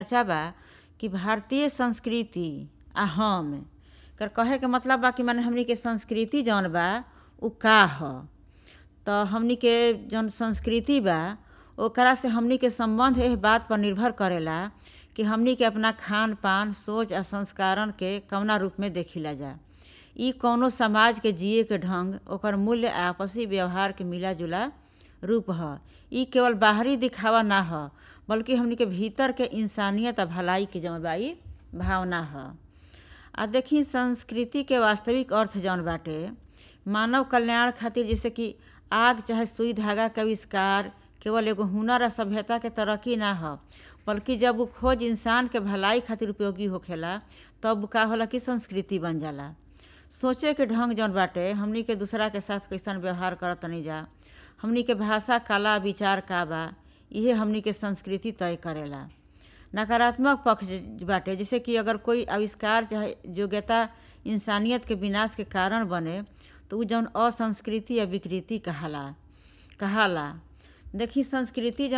चर्चा बा कि भारतीय संस्कृति आ हम एकर कहे के मतलब बा कि माने हमनी के संस्कृति जौन बा उ का ह त हमनी के जौन संस्कृति बा ओकरा से हमनी के संबंध एह बात पर निर्भर करेला कि हमनी के अपना खान पान सोच आ संस्कारन के कवना रूप में देखिला जा इ कौनो समाज के जिए के ढंग ओकर मूल्य आ आपसी व्यवहार के मिला जुला रूप ह इ केवल बाहरी दिखावा ना ह बल्कि हमनी के भीतर के इंसानियत आ भलाई के जौन बा इ भावना ह आ देखी संस्कृति के वास्तविक अर्थ जौन बाटे मानव कल्याण खातिर जैसे कि आग चाहे सुई धागा के आविष्कार केवल एगो हुनर आ सभ्यता के तरक्की ना ह बल्कि जब उ खोज इंसान के भलाई खातिर उपयोगी होखेला तब का होला कि संस्कृति बन जाला सोचे के ढंग जौन बाटे हमनी के दूसरा के साथ कैसन व्यवहार करत तनी जा हमनी के भाषा कला विचार का बा इहे हमनी के संस्कृति तय करेला नकारात्मक पक्ष बाटे जैसे कि अगर कोई आविष्कार चाहे योग्यता इंसानियत के विनाश के कारण बने तो उ जौन असंस्कृति या विकृति कहाला कहाला देखी संस्कृति